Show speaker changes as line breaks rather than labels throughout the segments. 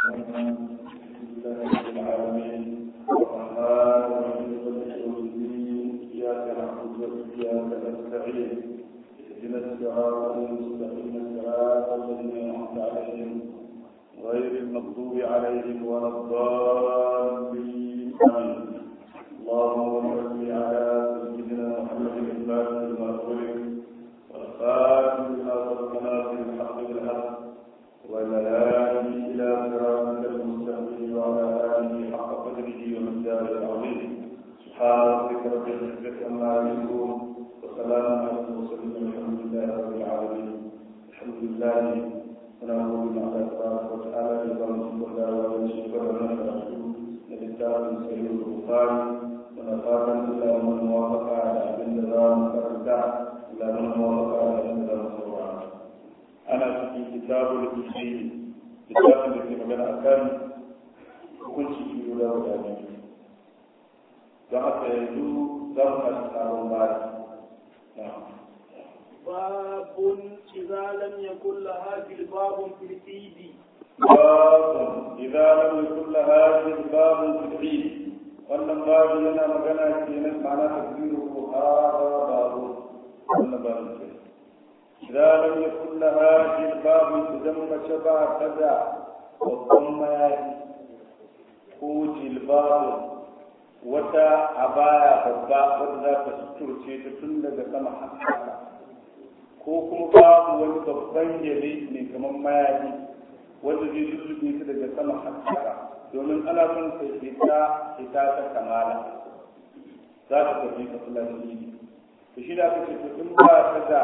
العالمين الرحمن الرحيم مالك يوم الدين اياك نعبد واياك نستعين اهدنا الصراط المستقيم صراط الذين انعمت عليهم غير المغضوب عليهم ولا الضالين امين اللهم صل على سيدنا محمد الفاتح لما خلق والخاتم لما سبقنا في الحق بالحق وعلى آله إلى صراطك المستقيم وعلى آله حق قدره ومقداره العظيم سبحان ربك رب العزة عما يصفون وسلام على المرسلين والحمد لله رب العالمين الحمد لله ونعوذ بالله تبارك وتعالى ببركة الله ونشكر ونشكر للكتاب سيد البخاري ونفاتا إلى من وافق على أبن نظام فردا إلى من وافق على أبن نظام ana cikin kitabul usul kitabun da ke magana akan hukunci biyu da guda biyu don haka yanzu za mu tashi sabon bari
باب إذا لم يكن لها جلباب في العيد
باب إذا لم يكن لها جلباب في العيد wannan babu yana magana kenan ma'ana tafsiru ko hada babu wannan babu kenan إذا لم يكن لها جلباب تدم شبع كذا وضم ko jilbabu wata abaya babba wadda za ta suturce ta tun daga sama haka ko kuma babu wani babban yare mai kamar mayafi wanda zai lullube ta daga sama haka domin ana son ta fita fita ta kamala za ta tafi ta fulani to shi da aka ce to in ba ta da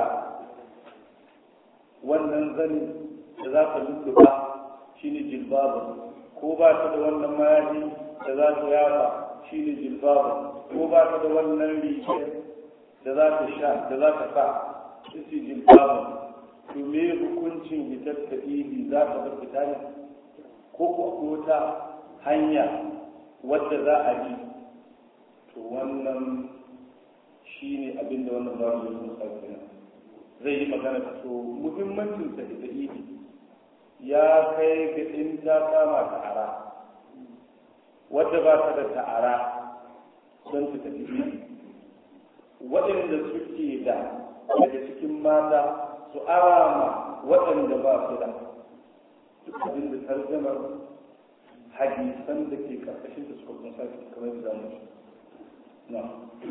wannan zani da za ta lulluba shi ne jilbabu ko ba ta da wannan mayafi da za ta yafa shi ne jilbabu ko ba ta da wannan rigar da za ta sha da za ta sa shi ne jilbabu to me hukuncin hitar ta ili za ta bar fita ne ko ko wata hanya wadda za a bi to wannan shi ne abinda wannan babu ya kuma sauƙi zai yi magana ta so muhimmancin sa da idi ya kai ga in ta kama ta'ara wadda ba ta da ta'ara don ta tafi idi waɗanda suke da daga cikin mata su arama waɗanda ba su da duk abin da tarjamar hadisan da ke karkashin da suka kunsa kamar da zamu na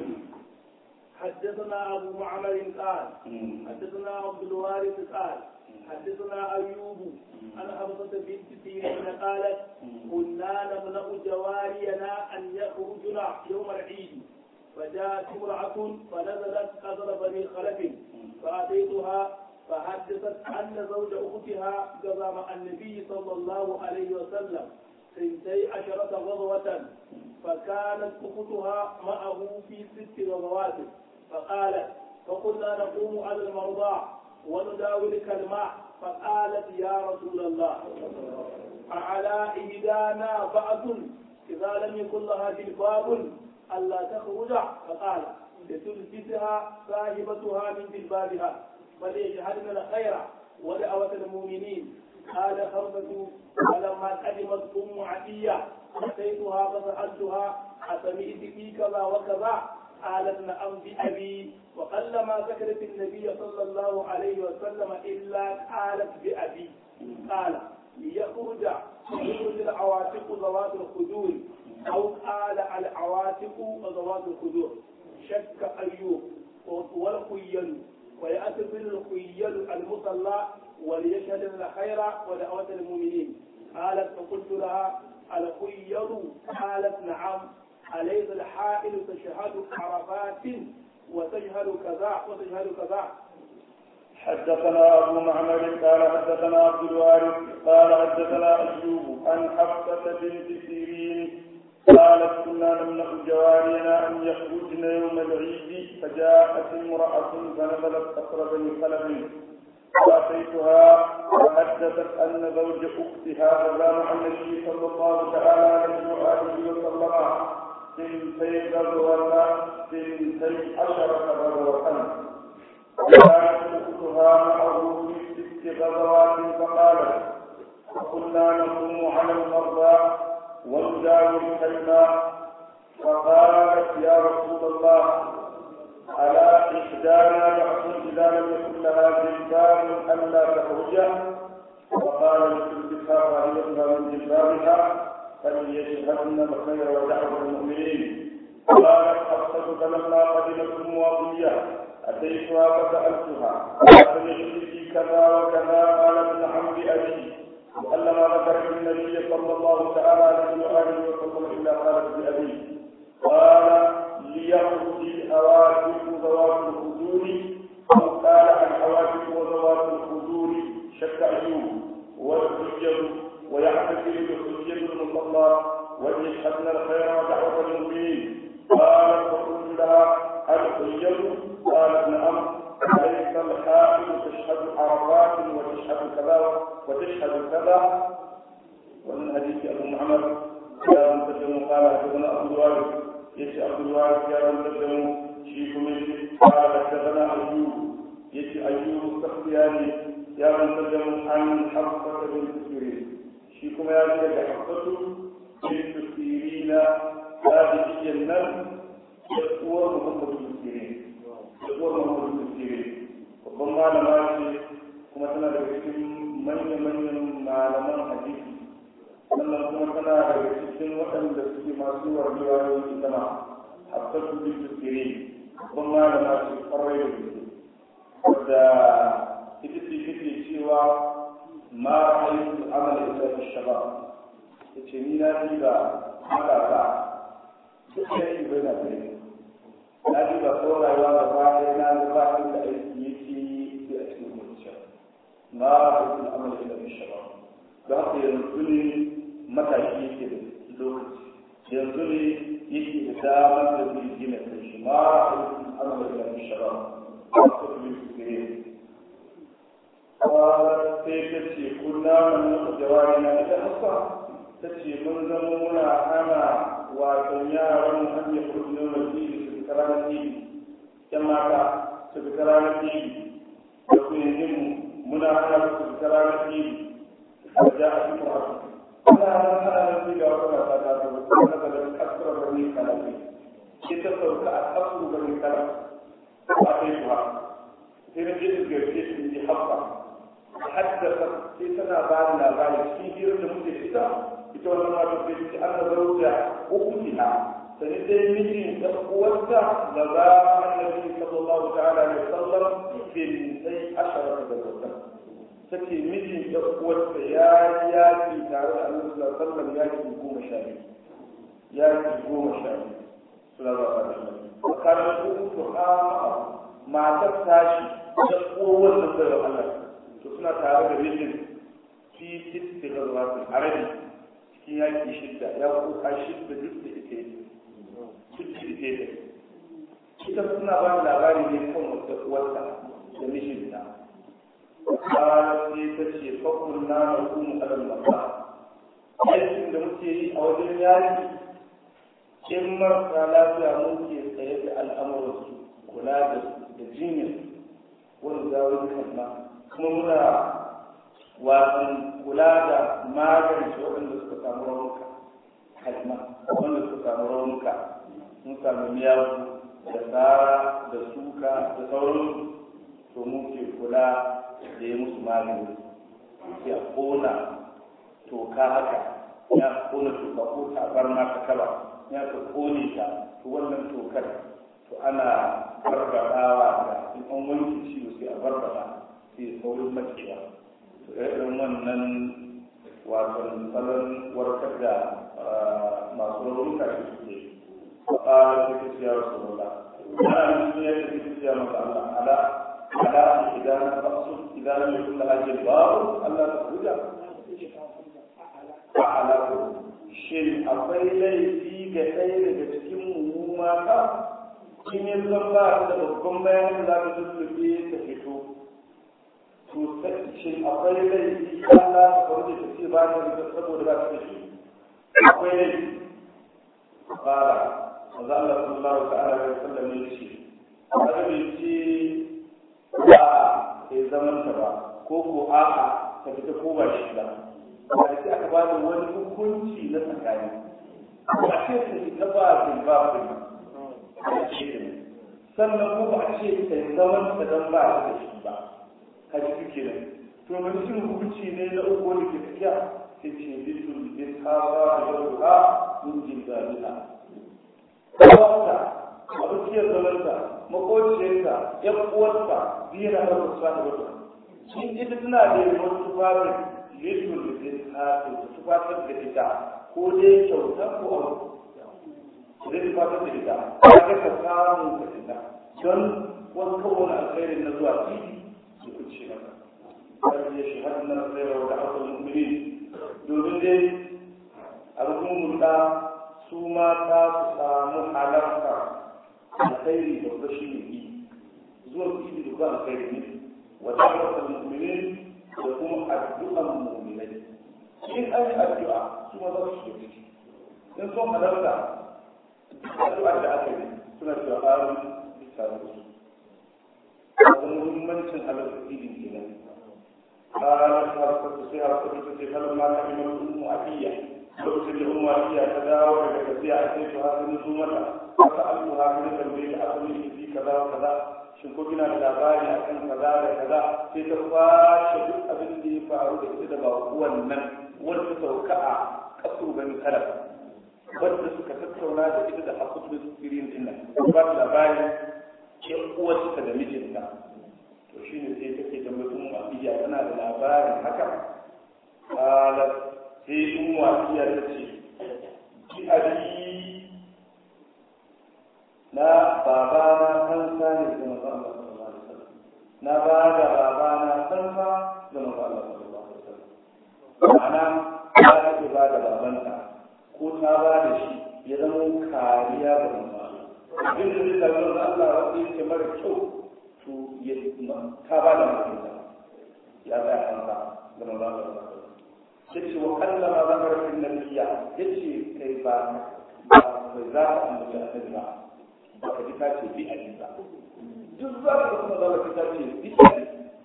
حدثنا أبو معمر قال حدثنا عبد الوارث قال حدثنا أيوب عن حفصة بنت سيرين قالت كنا نمنع جوارينا أن يخرجن يوم العيد فجاءت امرأة فنزلت قدر بني خلف فأتيتها فحدثت أن زوج أختها قضى مع النبي صلى الله عليه وسلم سنتي عشرة غزوة فكانت أختها معه في ست غزوات فقالت فقلنا نقوم على المرضى ونداولك الماء فقالت يا رسول الله أعلى إهدانا بعث إذا لم يكن لها جلباب ألا تخرج فقال لتلبسها صاحبتها من جلبابها فليشهدن الخير ودعوة المؤمنين قال خمسة فلما قدمت أم عتية أتيتها فسألتها أسمعت في كذا وكذا قالت نعم بأبي وقلما ذكرت النبي صلى الله عليه وسلم إلا قالت بأبي قال ليخرج يخرج العواتق ذوات الخدور أو قال العواتق ذوات الخدور شك أيوب والخيل ويأتي الخيل المصلى وليشهد الخير ودعوة المؤمنين قالت فقلت لها الخيل قالت نعم أليس الحائل تشهد عرفات وتجهل كذا وتجهل كذا
حدثنا أبو معمر قال حدثنا عبد الوارث قال حدثنا أيوب عن حفصة بنت سيرين قالت كنا نمنع جوارينا أن يخرجن يوم العيد فجاءت امرأة فنزلت أقرب بني خلف فأتيتها فحدثت أن زوج أختها غلام عن النبي صلى الله تعالى عليه وآله وسلم سنتي غزوة سنتي عشرة غزوة كانت أختها معه في ست غزوات فقالت فكنا نقوم على المرضى ونداوي الكلمة فقالت يا رسول الله ألا إحدانا بأس إذا لم يكن لها جلباب ألا تخرج وقال لتلبسها فهي من جلبابها فليشهدن الخير ودعوة المؤمنين قالت حفصة فلما قدمت المواطنية أتيتها فسألتها أتنشرك كذا وكذا قالت نعم بأبي وألما ذكرت النبي صلى الله تعالى عليه وآله وسلم إلا قالت بأبي قال ليخرج الحوادث ذوات الخدور أو قال الحوادث وذوات الخدور شك أيوب والحجة ويحتفل بحجة المصلى وليشهدن الخير ودعوة المؤمنين قالت فقلت لها الحجة قالت نعم أليس الحائل تشهد عرفات وتشهد كذا وتشهد كذا ومن حديث أبو محمد يا مسلم قال حدثنا أبو الوارث يشي عبد الوارث يا مسلم شيخ مشي قال حدثنا أيوب يشي أيوب السختياني يا مسلم عن حفصة بنت سيرين شيكم يا جل حفصة بنت سيرين هذه الجنة يقوى محمد بن سيرين يقوى محمد بن سيرين babban malama ce kuma tana daga cikin manya-manyan malaman hadisi sannan kuma tana daga cikin waɗanda suke masu wargewa da wasu sama hafsatu bin tukire babban malama ce kwarai da gaske wadda ita ce take cewa ma ra'aytu amala illa fi shabab yace ni na ji ba matasa duk yayi bai na bai na ji ba ko rayuwa da baya na ga ba inda aiki yake sai a cikin zuciya ma ra'aytu amala illa fi shabab da haka yanzu ne matashi yake da lokaci yanzu ne yake da damar da zai gina kai shi ma ra'aytu amala illa fi shabab ko kuma su قالت سيتشي كنا من جوارنا إذا حصى تشي من زمونا أنا وتنيا ومن أن يخرجنا المسجد في كلام الدين كما في كلام الدين يكون يهم منا أنا في كلام الدين فجاءت امرأة أنا أنا نبي أقول لك أنا أكثر بني كلامي كتبت أكثر بني كلام أعطيتها في مجلس الجرسيس من حفصة حدثت في سنة بعد لا بعد في هيرة مدة كتا يتولى ما تفيد أن زوجة أختها سنتين مجين تقوتها لبا النبي صلى الله تعالى عليه وسلم في اثنتي عشرة زوجة تكي مجين تقوتها يا يا في تعالى النبي صلى الله عليه وسلم يا في قوم شامي يا في قوم شامي صلى الله عليه وسلم وكان يقول سبحان ما تفتاشي تقوى والنبي الله to suna tare da mijin fi sitti garwatin arabi cikin yaki shidda ya kuka shidda duk da ita duk da ita ne ita suna ba da labari ne kan wata uwarta da mijinta ta ce ta ce fakun na na kuma alal masa aikin da muke yi a wajen yaki in marasa lafiya muke tsaye da al'amuransu kula da jinyar wani zawon kalma kuma muna wasan kula da magance waɗanda suka samu raunuka kalma wanda suka samu raunuka sun samu miyagu da tsara da suka da sauran to mu ke kula da ya musu magani sai a kona toka haka ya kona toka ko tabar ma ta kaba ya ka kone ta to wannan tokar to ana barbadawa da in an wanke ciwo sai a barbada sai saurin macewa to irin wannan wasan salon warkar da masu raunuka da suke a cikin ya rasu rola ana nufin yadda cikin ya masa Allah ala ala idan fasu idan lam yakun laha jilbabu Allah ta huda fa ala shin akwai laifi ga ɗaya daga cikin mu mata in yi zan ba da babban bayan da za ta tuntube ta fito to shin akwai laifi Allah ta faru da ce ba ta da saboda ba ta da shi akwai laifi fara manzo Allah sallallahu ta'ala alaihi wasallam ya ce kada bai ce ba sai zaman ta ba ko ko a'a ta fita ko ba shi ba ba sai aka ba da wani hukunci na tsakani ba ce ta ita ba zimbabwe sannan kuma ba a ce ta zaman ta dan ba ta da shi ba ka ji suke nan to wani cin hukunci ne na uku wanda ke tafiya sai ce bisul bin hawa da yauka min jin dalila kawarta abokiyar zamansa makociyarta yan uwarsa biyu na ɗaukar sa da wata shi ita tana da yawan tufafin bisul bin hawa da tufafin da ita ko dai kyauta ko abu zai tufatar da ita ya ga ka samu ka ita don wasu kowane alkhairin na zuwa titi su kuce maka kan ya shahadu na alkhairar da aka mummuni domin dai al'ummar da su mata su samu halarta alkhairi da kuma shi ne yi zuwa titi da kuma alkhairi ne wata wata mummuni da kuma addu'an mummunai in an yi addu'a su ma za su shi in sun halarta addu'ar da aka yi suna cewa amin bisa da su da muhimmancin halarta idin kenan قالت حرصت فيها حرصت في فلما كلمة أم أبية lokacin da umma iya ta dawo daga tafiya a sai su hasu su mata aka allu ha ne tambaye da asali fi kaza wa kaza shin ko kina da labari akan kaza da kaza sai ta kwashe duk abin da ya faru da ita da ba wannan wanda sauka a kasu bani salaf wanda suka tattauna da ita da hakutu da sirin din nan ba ta labari yan uwarsa da mijinta to shine sai take da mutum abiya tana da labarin haka qalat sai in wasiya ta ce ki abi na baba na kansa ne da manzo Allah sallallahu alaihi wasallam na ba da baba na kansa da manzo Allah sallallahu alaihi wasallam ma'ana ta ce ba da babanta ko ta ba da shi ya zama kariya ga manzo Allah abin da zai tabbata da Allah wanda yake mara kyau to ya ta ba da mutunta ya tsaya kansa da manzo Allah sallallahu alaihi wasallam yace wa kallama zakar fil nabiyya yace kai ba ba za ka ambaci annabi ba ba ka ji ka ce bi ali ba duk za ka kuma za ka ta ce bi ali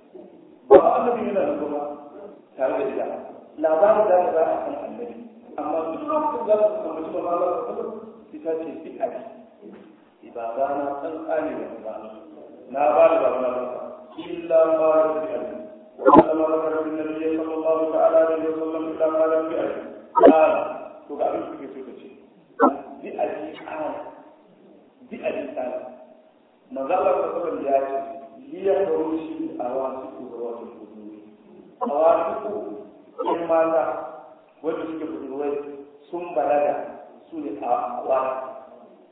ba annabi yana da kuma tare da ita labarin da za a san annabi amma duk lokacin za ka ambaci ba ma za ka kuma sai ta ce bi ali ibada na san tsari da ba na ba da ba na illa ma rabbi ali وعندما ذكر النبي صلى الله تعالى عليه وسلم الى قال بأبي قال تقع في سكتي بأبي قال بأبي قال ما ظل رسول الله هي خروج الأواسط ذوات الحدود أواسط إما ذا wanda suke budurwai sun balaga su ne a wani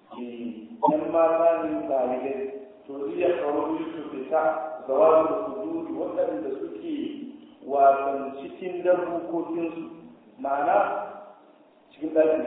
yan mata ne ba ne to iya kawo su fita ga wani hududi waɗanda suke wasan cikin darbukokinsu ma'ana cikin ɗakin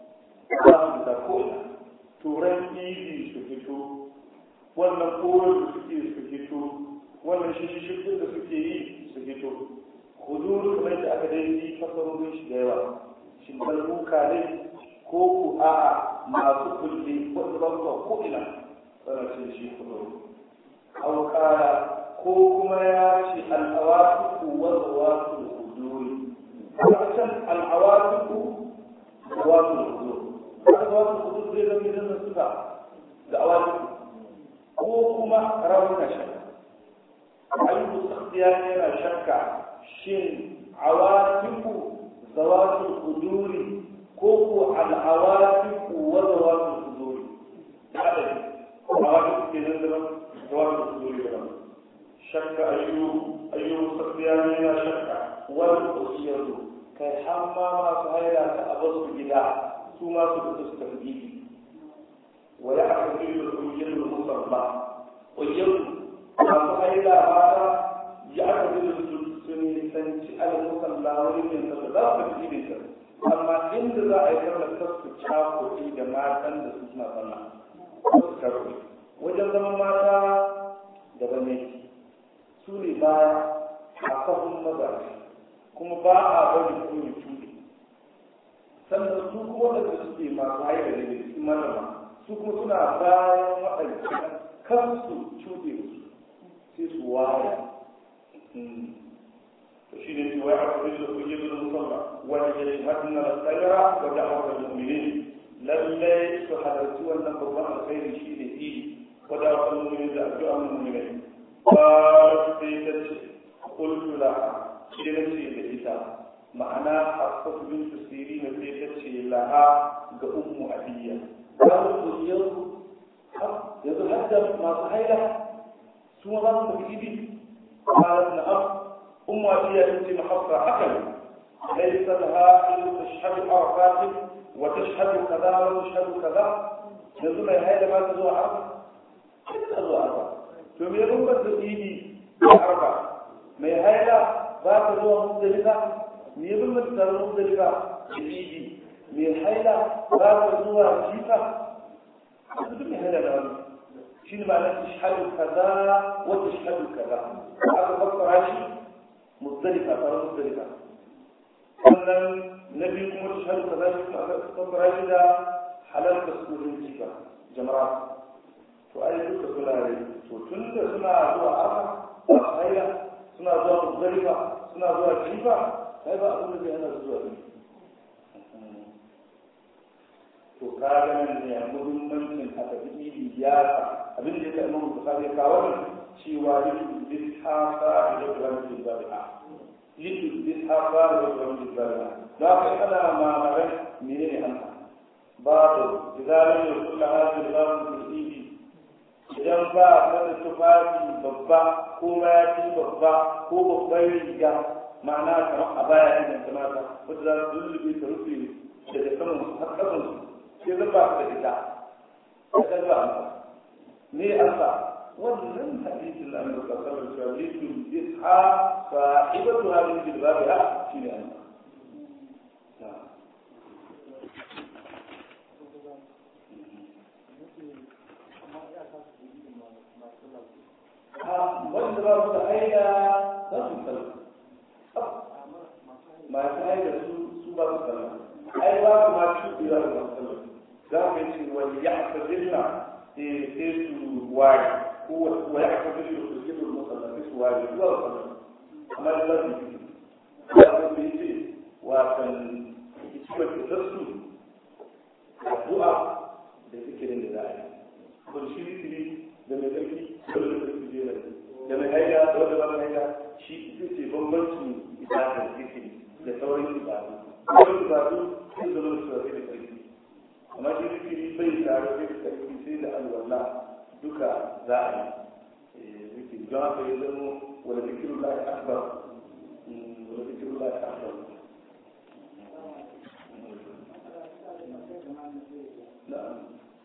su ba su da ko'ina turan ibi su fito wannan koren da suke su fito wannan shishishifin da suke yi su fito hududu kamar da aka dai yi fasarorin shi da yawa shi darbuka ne ko ku a'a masu kulle wanda ba su ko'ina sana ce shi hududu أو قال كوكما ياتي العواطف والعواطف الحضور أحسن العواطف عواطف الحضور عواطف الحضور زي لم يزن الصفة العواطف كوكما رونا شك أيضا اختيار هنا شك شن عواطف ذوات الحضور كوكو العواطف وذوات الحضور هذا عواطف كذا جواب الصدور كلام شك أيوب أيوب سفيان لا شك والأسير كي حما ما سهيلا تأبص جدا ثم سبت التنجيل ويعتقد الأيل المصلى ويل ما سهيلا هذا يعتقد السنة المصلى ويل يتصدق في إيدك amma inda za a yi kama kasu cakuɗi da matan da su suna sallah su karɓi wajen zaman mata daban ne su ne baya a kafin mazaje kuma ba a bari su ne cuɗe sannan su kuma waɗanda suke masu haida da su malama su kuma suna bayan waɗanda kan su cuɗe su sai su ware وشين ويعرف بالخروج المصلى وليشهدن الخير ودعوة المؤمنين للي تحدثوا أن قرآن الخير شيء فيه ودعوة المؤمنين لأدعاء المؤمنين قالت سيدتي قلت لها سيدتي لإيتا معنى حفصة بنت سيرين سيدتي لها كأم أبية قالت يوم yanzu hadda masu haila su ma za su tafi idi قالت نعم أم أبي بنت محفرة حكم ليس لها أن تشهد عرفات وتشهد كذا وتشهد كذا يقول هذا ما تزوى عرفة كيف تزوى عرفة ثم يقول بس إيدي عرفة ما هذا ما تزوى مختلفة يقول بس تزوى مختلفة إيدي من هذا ما تزوى جيفة بدون هذا الأمر شنو معنى تشهد كذا وتشهد كذا هذا فكر عشي مختلفة ترى مختلفة sannan na biyu kuma ta shaɗu kaza shi kuma aka tabbara shi da halal da su wurin jifa jama'a to ai duka suna rai to tun da suna zuwa aka a haila suna zuwa muzdalifa suna zuwa jifa sai ba abin da zai hana su zuwa ɗin to ka ganin ne muhimmancin a tafi idi ya abin da ya kai mun bukari ya kawo ne cewa yin lishafa da yadda wani ba da yin lishafa da yadda wani ba da za ka yi ana mamarai mene ne an babu izalar da kulla hajji da babu idi idan ba a kada tufafi babba ko mayafi babba ko babban riga ma'ana kamar a baya inda ta mata wadda za su lullube ta rufe daga saman har ƙasansu sai zan ba da ita a kan ba ne asa wannan hadisin da annabi sallallahu alaihi wasallam yake isha sahibatu hadhihi bilbabiha shine an wanda ba su da aida za su sallah masu aida su su ba su sallah ai ba ku ma cuɗi za su ba su sallah za mu yi wani ya hafazilla sai su wari ko wa ya hafazilla su ke da musalla sai su wari zuwa sallah amma da zasu yi ya su yi ce watan hikimar fitar su addu'a da zikirin da za a yi ko shi zikiri da mai tsarki ko da mai tsarki jera da mai haida da wanda ba mai haida shi ita ce bambancin ibadar zikiri da sauran ibadu sauran ibadu sun zama da surafi da tsarki amma shi zikiri bai tare da tsarki sai da alwala duka za a yi zikiri don haka ya zama wani zikirin lahi akbar wani zikirin lahi akbar na'am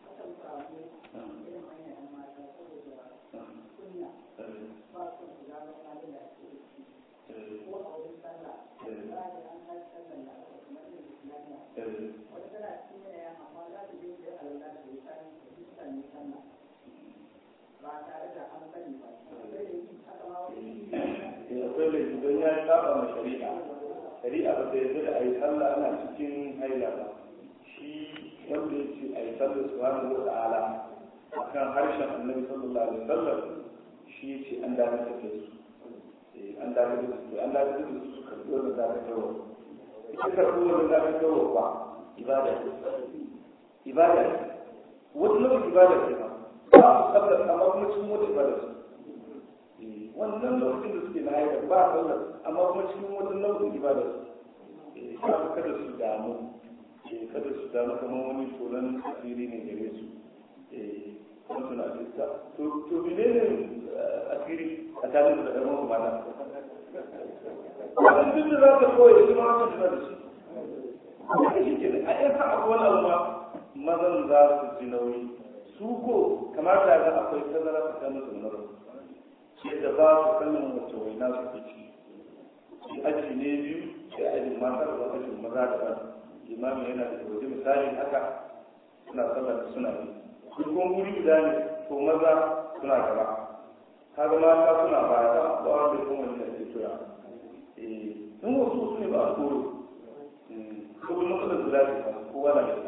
akwai laifi don ya saba ma shari'a shari'a ba ta yarda da a yi sallah ana cikin haila ba shi wanda ya ce a yi sallah subhanahu wa ta'ala akan harshen annabi sallallahu alaihi wasallam shi ya ce an dakatar da su an dakatar da su an dakatar da su su karɓi wannan dakatarwa ita karɓi wannan dakatarwa ba ibada ce ibada ce wata lokacin ibada ce ba ba su sallar amma kuma cikin wata ibada ce wannan lokacin da suke na haifar ba sallar amma kuma cikin wata nau'in ibada su kada su damu kada su damu kamar wani tsoron asiri ne gare su kuma suna fiska to mene ne asiri a tare da ɗan wasu mana wannan duk da za ka koya shi ma wata suna da shi haka shi ke a yan sa abu wani abu mazan za su ji nauyi su ko kamata ga akwai tazara tsakanin su na yadda ba su sanin wace waina su ke ci shi aji ne biyu sai aji mata da ajin maza da ban imami yana da waje misali haka suna sallar suna yi dukkan guri guda ne to maza suna gaba kaga mata suna baya ba ba wanda kuma wani da ke tura eh in wasu su ne ba a koro kuma matsalar da lafiya kowa na da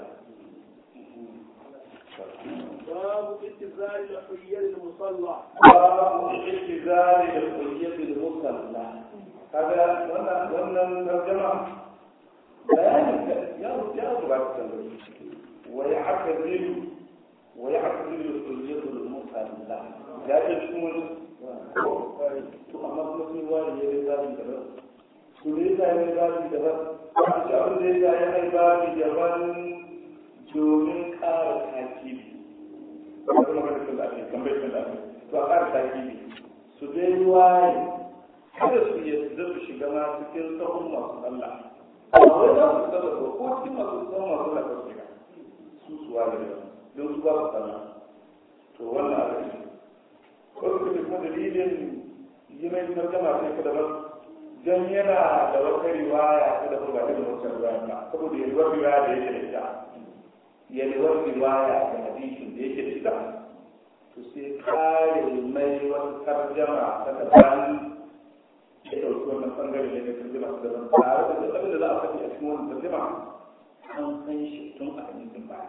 باب اتزار الحية المصلى
باب اعتزال الحية المصلى kaga wannan wannan tarjama bayanin ya ya zuba ta tambayi wa ya'tazilu wa ya'tazilu hujjatul musalla ya ce cikin wani to amma kuma sun wani ya yi zaɓi daban to ne ya yi zaɓi daban a ce abin da ya yi zaɓi daban domin ƙara takibi wata magana sun da ake tambayar sun da ake to a ƙara takibi su dai waye kada su yadda su shiga ma cikin sahun masu sallah a wai za su sallah ko ko cikin masu sahun masu sallah su shiga su su ware da don su ba su sallah to wannan a ƙarshe ko su kuma dalilin yi mai tarjama sai ka daban don yana da wata riwaya ta daban ba irin wancan riwaya ba saboda yalwar riwaya da yake da ita yalwar riwaya da hadisin da yake da ita to sai kare mai wata tarjama ta daban ya ɗauki wannan ɓangare ne na tarjama ta daban tare da duk abin da za a faɗi a cikin wannan tarjama an san shi tun a hadisin baya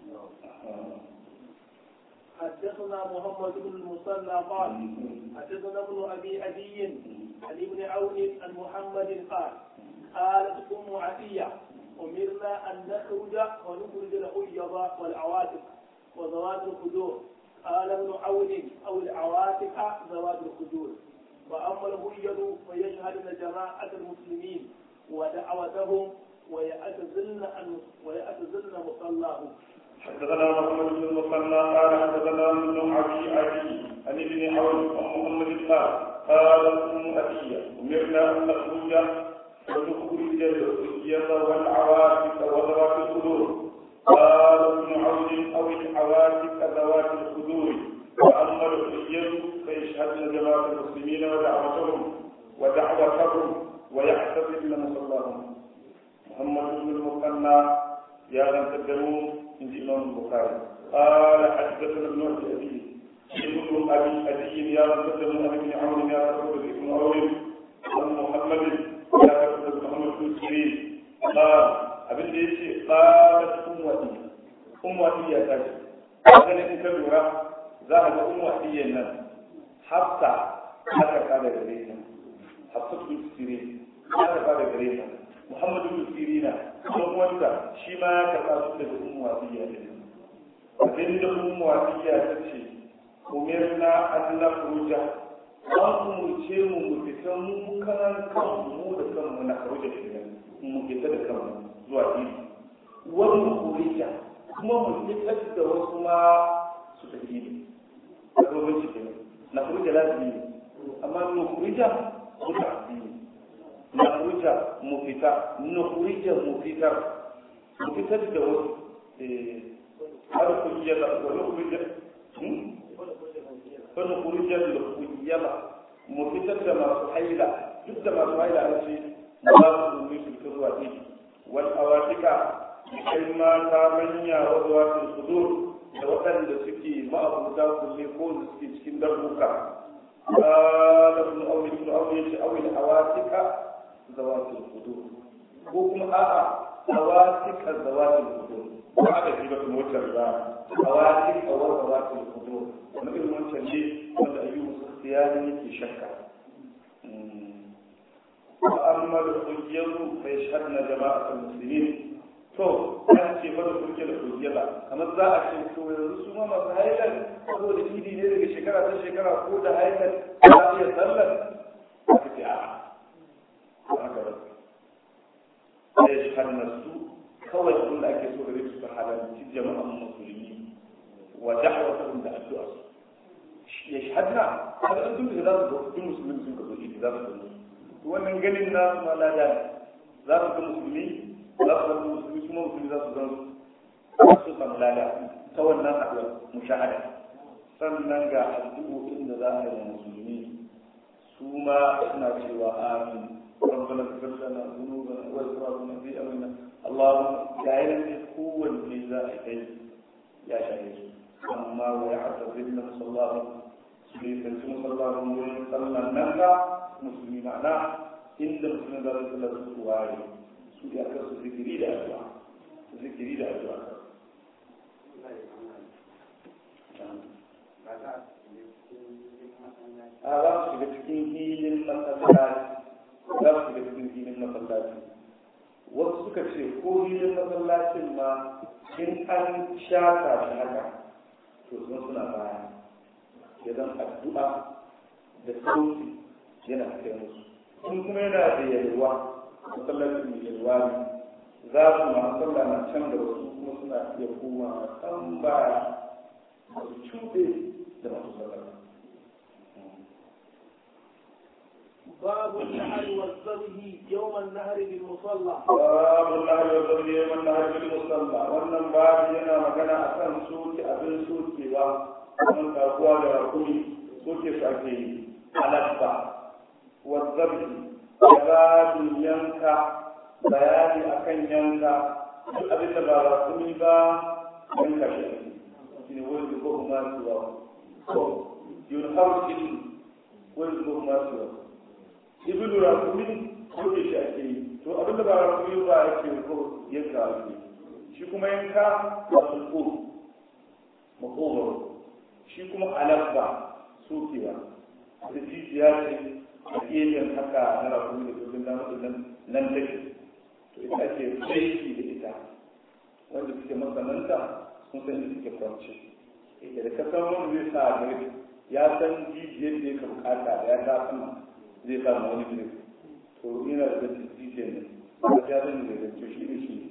حدثنا محمد بن المثنى قال حدثنا ابن ابي عدي عن ابن عون عن محمد قال قالت ام عتيه امرنا ان نخرج ونخرج الحيض والعواتق وذوات الخدور قال ابن عون او العواتق ذوات الخدور واما الحيض فيشهدن جماعه المسلمين ودعوتهم ويعتزلن ويعتزلن مصلاهم
حدثنا محمد بن المثنى قال حدثنا ابن ابي عدي عن ابن عون ومحمد قال قال ام ابي امرنا ان نخرج ونخرج الحجة والعواتق وذوات الخدور قال ابن عون او العواتق ذوات الخدور واما الحجة فيشهدن جماعة المسلمين ودعوتهم ودعوتهم ويحتفل مصلاهم محمد بن المثنى يا من تقدموا من الإمام البخاري قال حدثنا ابن أبي ابن أبي أبي يا من تقدموا أبي بن عون يا رسول ابن عون عن محمد يا رسول محمد بن سيرين قال abin da yake qalat ummati ummati ya tashi kaga in ka lura za a ga ummati nan hafsa aka kada gare ta hafsa bin sirin aka kada gare ta muhammadu bin sirina kuma wanda shi ma ya karɓa su daga ummu wasiya ne abin da ummu wasiya ta ce umirna an nakhruja an umurce mu mu fita mu kanan kanmu mu da kanmu na kharuja da gidan mu fita da kanmu zuwa idi wani kurija kuma mu fitar da wasu ma su tafi idi a domin cikin na kurija lazimi ne amma nu kurija su tafi nakurija mu fita nakurija mu fitar mu fitar da wasu har kujiyar da wani kurija wani kurija da kujiyar mu fitar da masu haila duk da masu haila an ce ba su domin su fita zuwa ɗin wal awatika kai mata manya wadda wasu sudur da waɗanda suke ma'abuta kulle ko da suke cikin darbuka قال ابن أولي ابن أولي أولي الأواتك ذوات الخدور وكم آآ أواتك ذوات الخدور وهذا في بك موتر أواتك أو ذوات الخدور ونقول موتر ليه وأن أيوب اختياري في شكا وأما الحجية فيشهدن جماعة المسلمين to an ce mana kurke da kurke ba kamar za a ce to yanzu su ma masu hailar saboda idi ne daga shekara ta shekara ko da hailar za a iya sallar aka ce a'a haka ba sai shi har nasu kawai abin da ake so gare su su halarci jama'an musulmi wa da'awatahum da addu'a su ya shahadna har an duk da za su ga duk musulmi sun ka zo idi za su ga wannan ganin nasu ma lada za su ga musulmi za su ga musulmi kuma musulmi za su ga su samu lada ta wannan haɗuwar mushahada sannan ga addu'o'in da za a yi musulmi su ma suna cewa amin ربنا اغفر لنا ذنوبنا واسرافنا في امرنا اللهم جعلنا قوة لله يا شهيد اما ويعتذرنا صلى الله عليه وسلم صلى الله عليه وسلم نهى مسلمين معناه إن مسلمين ذلك الله سواري سوري أكثر ذكري لأدعاء ذكري لأدعاء a za su shiga cikin hilin masallaci suka ce ko da masallacin ma in an shata shi haka to sun suna baya idan addu'a da sauti yana kai musu in kuma yana da yalwa masallacin mai yalwa ne za su ma sallah na can da wasu kuma suna iya koma kan baya su cuɗe da masu sallah
باب النهر والذبح يوم النهر بالمصلى
باب النهر والذبح يوم النهر بالمصلى wannan babu yana magana akan soke abin sokewa wannan kakuwa da rakumi soke su ake yi alabba والذبح babin yanka bayani akan yanka duk abin da ba rakumi ba yanka shi shi ne wani ko kuma suwa ko yun hausin wani ko kuma suwa ibilu rakumi ko ke shi ake yi to abin da ba rakumi ba ya ce ko yanka ake shi kuma yanka ba su ko makogoro shi kuma alabba sokewa da jijiya ce a gefen haka na rakumi da kudin namun nan take to ita ake aiki da ita wanda suke masananta sun san da suke kwanci da ka san wani zai sa gari ya san jijiyar da ya bukata da ya ta sama zai samu wani grip to ina da jijiyar ne ba ta zan da zance shi ne shi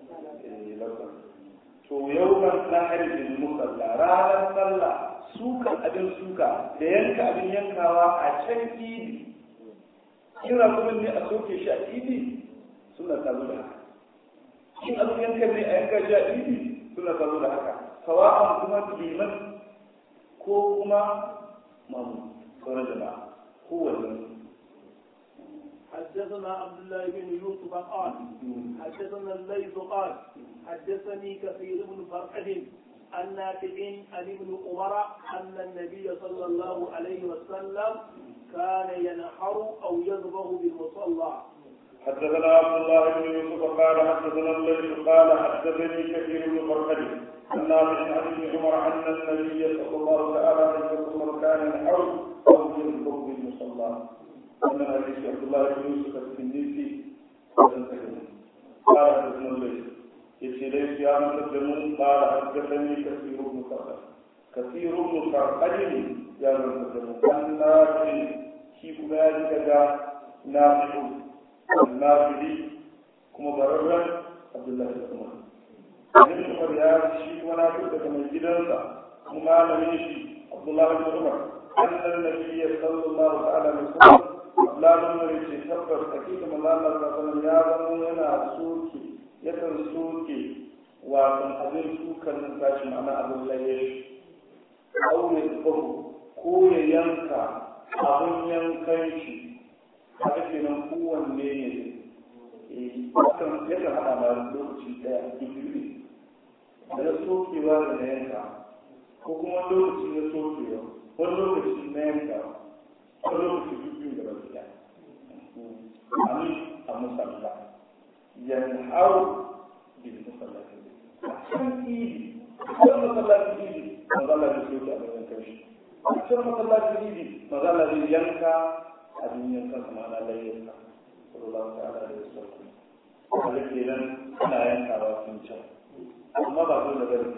to yau ban na harbin musalla ranar sallah sukan abin suka da yanka abin yankawa a can idi kira kuma ne a soke shi a idi suna tazo da haka in abin yankan ne a yanka shi a idi suna tazo da haka sawa'an kuma liman ko kuma mamu sauran jama'a kowanne
حدثنا عبد الله بن يوسف قال حدثنا الليث قال حدثني كثير بن فرقد عن نافع عن ابن عمر ان النبي صلى الله عليه وسلم كان ينحر او يذبح بالمصلى
حدثنا عبد الله بن يوسف قال حدثنا الليث قال حدثني كثير بن فرقد عن نافع عن ابن عمر ان النبي صلى الله تعالى عليه وسلم كان ينحر او يذبح بالمصلى ومن حديث عبد الله بن يوسف التنيسي قال حدثنا الليث yace dai ya masa da mun fara haddathani kasiru ibn farqad kasiru ibn farqad ya masa da mun annabi shi kuma ya ji daga nafi'u nafi'i kuma bararran abdullahi ibn umar ibn umar ya shi kuma nafi'u daga mai gidansa kuma malamin shi abdullahi ibn umar annan nabiyyi sallallahu alaihi wasallam lamun ne ce tabbas hakika manzo Allah sallallahu alaihi wasallam ya zama yana soke yakan soke wato abin sukan nan tashi ma'ana abin laye aure tsohu ko ya yanka abin yankan shi haka kenan kowanne ne yakan haɗa ma lokaci ɗaya biyu da na sokewa da na yanka ko kuma lokaci na sokewa wani lokaci na yanka wani lokaci biyu da ba ɗaya amin a musalla ينحر بالمصلى عشان ايدي عشان مصلى ايدي مظلة بسيوك أبو ينكش عشان مصلى ايدي مظلة ينكا أبو ينكا سمعنا لا ينكا صلى الله تعالى عليه وسلم ولك إذن أنا ينكا واسمشا أما بعض النبي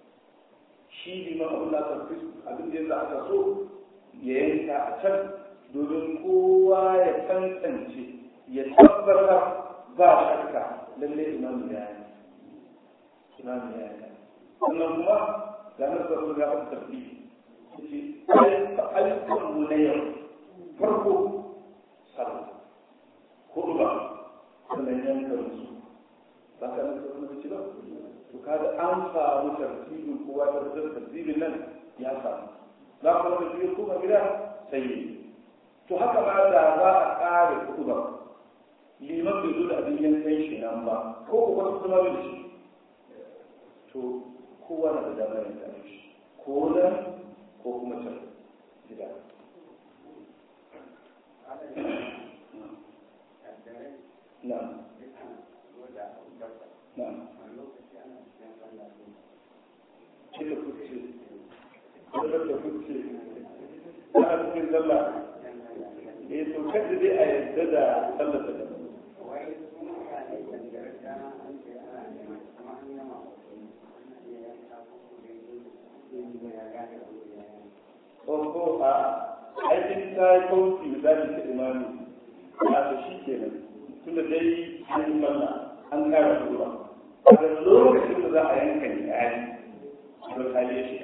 shi liman abin da aka fi abin da yanzu aka so ya yanka a can domin kowa ya tantance ya tabbatar ba shakka lalle imam ya yi imam ya yi sannan kuma ga nan sa ga wata tafi ce ayyukan mu na yau farko sallah hudu ba sannan yanka musu ba ka nan sa ci ba to kaga an samu tartibin kowa da tartibin nan ya samu za ku wani biyu kuma gida sai to haka ma da za a ƙare hudu ba liman bai zo da abin yankan shi nan ba ko ko wata kuma bai shi to kowa na da damar yanka shi ko nan ko kuma can gida na na kika kuce kika da kuce ta a cikin sallah eh to kada dai a yadda da sallar ta aikin ta yi kauci misali ta imani a ta shi kenan tunda dai an yi manna an kara tura a lokacin da za a yanka ne a yi don hali shi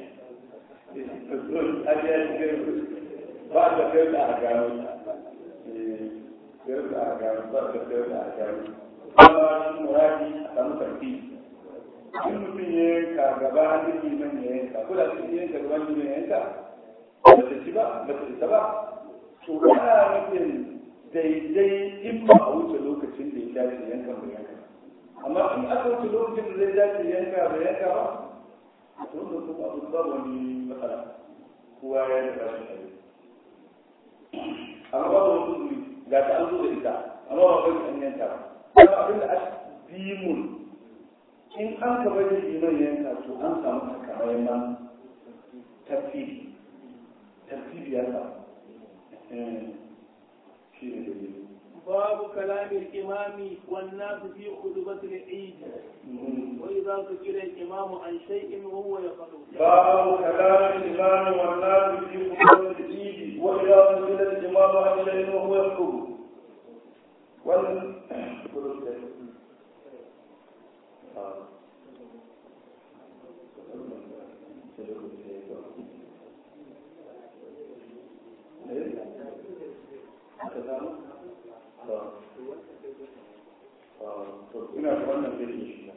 hali ya shi ba da kai da a gano kai da a gano ba da kai da a gano kuma shi muradi a samu karfi in mutum ya yanka gaba hannun liman ya yanka ko da su yanka gaban liman ya yanka ba ta ci ba ba ta isa ba to ana nufin daidai in ba a wuce lokacin da ya dace yanka ba yanka amma in aka wuce lokacin da zai dace yanka ba yanka ba to wannan kuma abu ba wani matsala kowa ya yi rashin shari amma ba wani kuzuri ga ta an zo da ita amma ba kai an yanka ba kuma abin da aka bi mun in an ka bari liman yanka to an samu takamaiman tafsiri tafsiri ya samu shi ne dalilin
باب كلام الإمام والناس في خطبة العيد وإذا ذكر الإمام عن شيء وهو يفعل
باب كلام الإمام والناس في خطبة العيد وإذا ذكر الإمام عن شيء وهو يخطب وال ina da wannan zai shi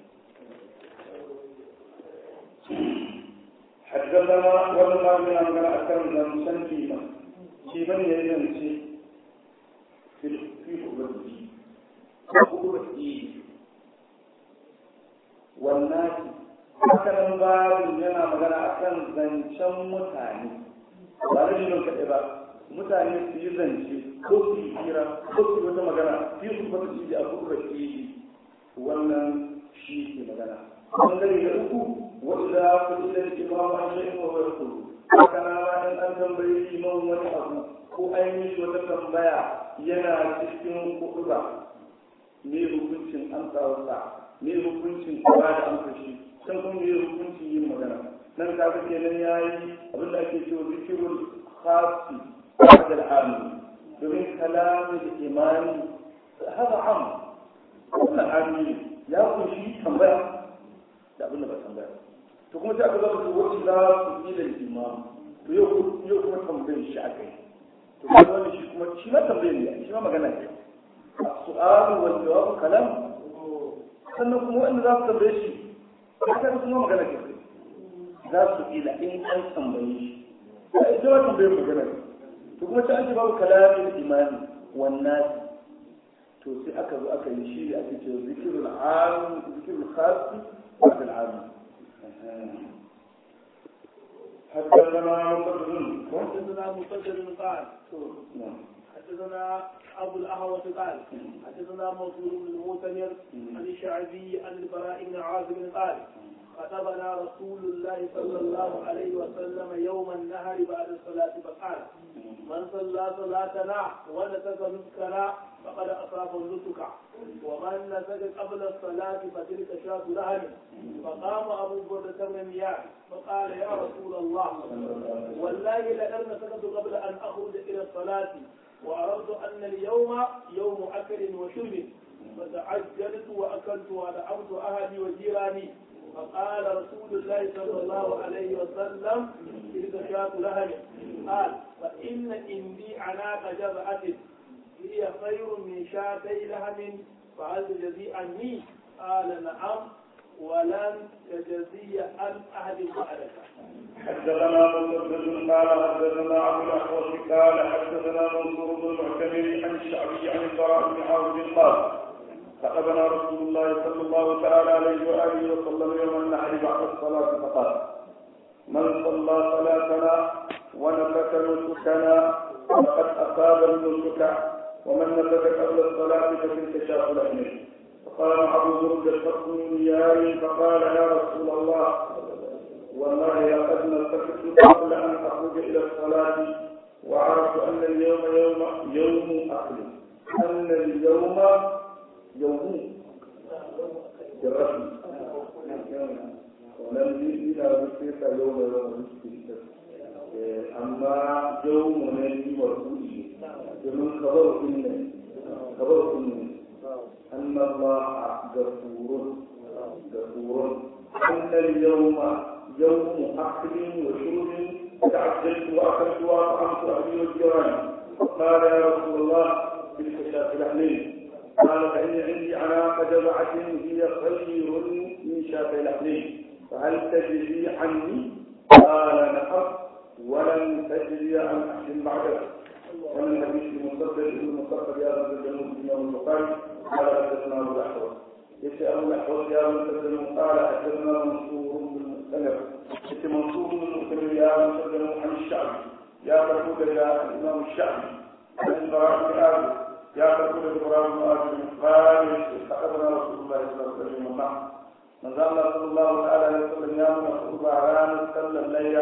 حدثنا والله من أمر أكرم زمسن فيما فيما يزنسي في في خبرتي خبرتي والناس hakanan babin yana magana akan zancen mutane ba da jinin kaɗai ba mutane su yi zance ko su yi hira ko su yi wata magana fi su kuma su yi a kuka shi wannan shi ke magana bangare da uku wanda ku ji da imamu an shi ko wani kudu haka na ma in an tambayi imam wani abu ko an yi shi wata tambaya yana cikin kudu ba me hukuncin amsawarsa me hukuncin ba da amsa shi can kuma me hukuncin yin magana nan ka ga kenan yayi abin da ake cewa zikirul khasi بعد العام domin kalamin imani haka am wannan ami ya kunshi tambaya da abin da ba tambaya to kuma sai aka zama su wacce za su yi da imam to yau yau kuma tambayar shi aka yi to kuma wani shi kuma shi ma tambayar ne shi ma magana ne su'alu wal jawab kalam sannan kuma wanda za su tambaye shi haka kuma magana ke za su ila in an tambaye shi ita ma tambayar magana ne to kuma ta ake babu kalamin imani wannan to sai aka zo aka yi shi ake ce zikirul am zikirul khasi wa al am حدثنا مسدد
حدثنا مسدد قال حدثنا ابو الاهوة قال حدثنا منصور بن المعتمر عن الشعبي عن البراء بن عازب قال خطبنا رسول الله صلى الله عليه وسلم يوم النهر بعد الصلاة فقال من صلى صلاتنا ونسك نسكنا فقد أصاب النسك ومن نسك قبل الصلاة فتلك شاة لهم فقام أبو بردة بن مياه فقال يا رسول الله والله لئن نسكت قبل أن أخرج إلى الصلاة وعرفت أن اليوم يوم أكل وشرب فتعجلت وأكلت ودعوت أهلي وجيراني فقال رسول الله صلى الله عليه وسلم تلك شاة لهم قال فإن عندي عناق جبعة هي خير من شاتي لهم فهل تجزي عني؟ قال نعم ولن تجزي عن أحد بعدك.
حدثنا مسدد قال حدثنا ابو الاحوص قال حدثنا منصور بن المعتمر عن الشعبي عن البراء بن عاصم قال خطبنا رسول الله صلى الله تعالى عليه واله وسلم يوم النحر بعد الصلاه فقال من صلى صلاتنا ونسك نسكنا فقد اصاب النسك ومن نسك قبل الصلاه فتلك شاة لحمه فقال ابو برده فقل ياري فقال يا رسول الله والله لقد نسكت قبل ان اخرج الى الصلاه وعرفت ان اليوم يوم يوم اكل ان اليوم يوم بالرسم ولم يجد بسيط يوم يوم amma yawmu ne yi wa kuɗi domin kabar kunne kabar kunne أن الله غفور غفور أن اليوم يوم أكل وشرب تعجلت وأكلت وأطعمت أهلي والجيران قال يا رسول الله تلك شاة لحمين قال فإن عندي عناق جزعة هي خير من شاة لحمين فهل تجري عني؟ قال نعم ولن تجري عن أحد بعدك ومن حديث المصدق ابن المصدق يا رب الجنوب الإمام البخاري قال حدثنا أبو الأحوص يسأل أبو الأحوص يا مسلم قال حدثنا منصور بن المؤتمر يسأل منصور بن المؤتمر يا مسلم عن الشعبي يا تقول يا الإمام الشعبي عن البراء بن آدم يا تقول البراء بن آدم قال استقبلنا رسول الله صلى الله عليه وسلم من ظل صلى الله عليه وسلم يا رسول الله رانا صلى الليل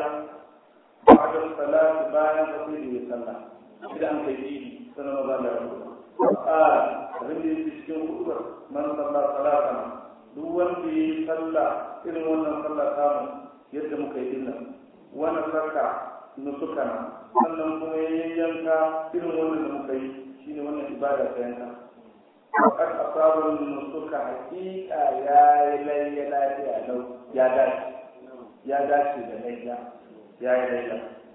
بعد الصلاة بايا فقيله صلى إذا أنت يجيني سنة مظلة قال abin da yake cikin hukumar man sallah salatana duk wanda ya yi sallah irin wannan sallah samu yadda muka yi dinnan wani sarka nusukana sannan kuma ya yi yanka irin wannan da muka yi shine wannan ibada ta yanka fakar asabar nusuka hakika ya yi layya lafiya lau ya dace ya dace da layya ya yi layya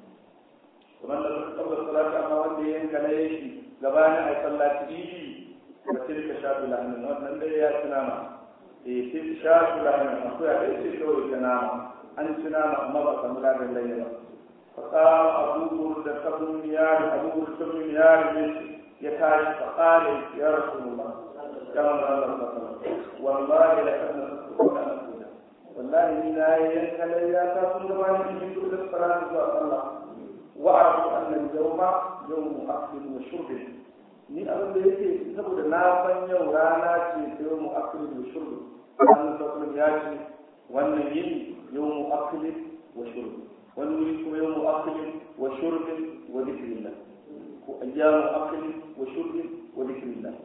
kuma da kabbar salata amma wanda ya yanka layya shi gabanin a sallaci idi da tilka shafi lahanin wannan dai ya ci nama eh tilka shafi lahanin akwai a ɗaya ce kawai ta nama an ci nama amma ba samu ladan layya ba فقام أبو بردة بن ميار أبو بردة بن ميار يتعرف فقال يا رسول الله يا رسول الله والله لقد نصدقك أن أقول والله من آية لا تكون زمان من كل الصلاة الله وأعرف أن اليوم يوم أكل وشرب ni abin da yake saboda na san yau rana ce ta yau mu'akkili wa shurbi an sassan ya ce wannan yini yau mu'akkili wa shurbi wani wuri kuma yau mu'akkili wa shurbi wa zikirillah ko ayyamu mu'akkili wa shurbi wa zikirillah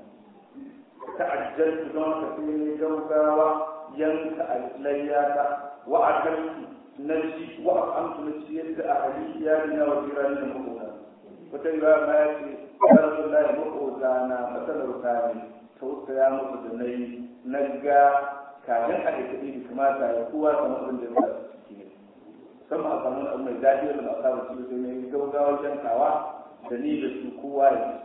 ta'ajjaltu don ka sai ne gaugawa yanka alayyata wa akaltu na ci wa amtu na ci yadda a hali iyalina wa jirani da mabuta wata riwaya ma ya ce ya rasu da ya maƙota na matsalar kare tausaya musu da na yi na ga kafin a daga da kamata ya kowa samu abin da ya sa su ciki ne musamman a samu abu mai daɗi wanda ba a saba ci sai mai gaugawar jantawa da ni da su kowa ya ci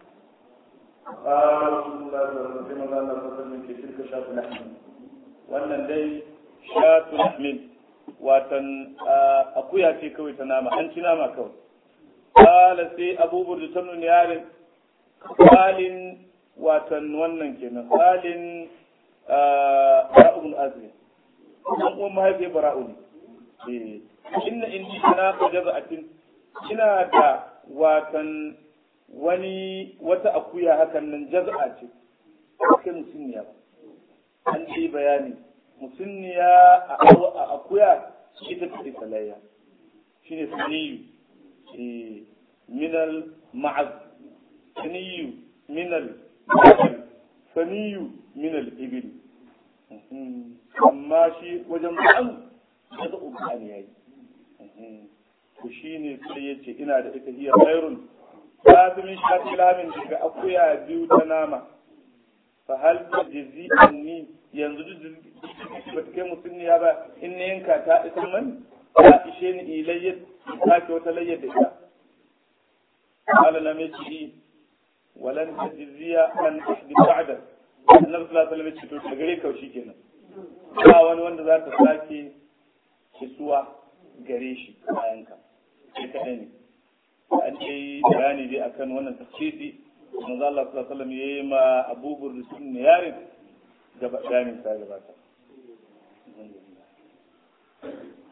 قال رسول الله صلى الله عليه وسلم قال الله ke tilka shatu lahmin wannan dai shatu lahmin watan akuya ce kawai ta nama an ci nama kawai قال سي أبو برد تمن يارن قال واتن ونن كنا قال براء بن أزل dan uwan mahaifiyar bara'u ne inna indi ana qadaba'atin ina da watan wani wata akuya hakan nan jaz'a ce kai musunniya an ce bayani musunniya a akuya ita ce salayya shine saniyu من المعز ثني من البقر ثني من الإبل amma shi wajen ba'an ya ga ubani yayi to shine sai yace ina da ita hiya khairun lazimin shafi lamin daga akuya biyu ta nama fa hal tajzi anni yanzu duk ba ta kai musulmiya ba in ne yanka ta isa man ta ishe ni ilayyar ta ke wata layyar da ita قال لم يجري ولن تجزي عن أحد بعده النبي صلى الله عليه وسلم يقول تغري كوشي kenan ba wani wanda za ta sake kisuwa gare shi bayan ka sai kaɗai ne an yi bayani dai akan wannan tafsiri manzo Allah sallallahu alaihi wasallam yayi ma Abu Burda sun yarin gaba bayanin sa gabata